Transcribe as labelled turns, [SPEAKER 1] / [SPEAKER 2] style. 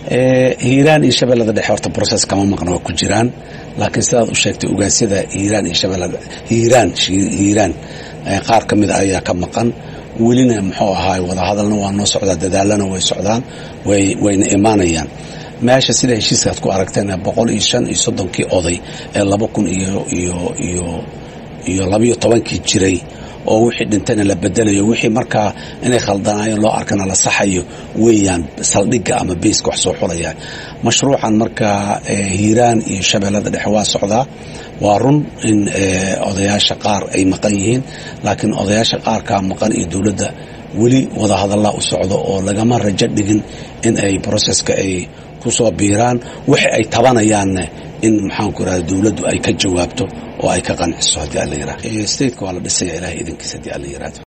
[SPEAKER 1] hiiraan iyo shabeellada dhexe horta process kama maqna waa ku jiraan laakiin sidaad u sheegtay ogaasyada hiiraan iyo shabeellada hiiraan hiiraan qaar ka mida ayaa ka maqan welina muxuu ahaay wadahadalna waa noo socdaa dadaalana way socdaan wayna imaanayaan meesha sida heshiiskaad ku aragteen boqol iyo shan iyo soddonkii oday ee laba kun iyo iyo iyo iyo labayo tobankii jiray oo wixii dhintayna la bedelayo wixii markaa inay khaldanaayeen loo arkana la saxayo weeyaan saldhigga ama beyska wax soo xulaya mashruucan markaa hiiraan iyo shabeellada dhexe waa socdaa waa run in odayaasha qaar ay maqan yihiin laakiin odayaasha qaarkaa maqan iyo dowladda weli wadahadallaa u socdo oo lagama rajo dhigin in ay broseska ay ku soo biiraan wixi ay tabanayaanne in maxaanku irahda dowladdu ay ka jawaabto oo ay ka qanciso haddii alla yirahdo stateka waa la dhisaya ilahay idinkiisa haddii alla yirahdo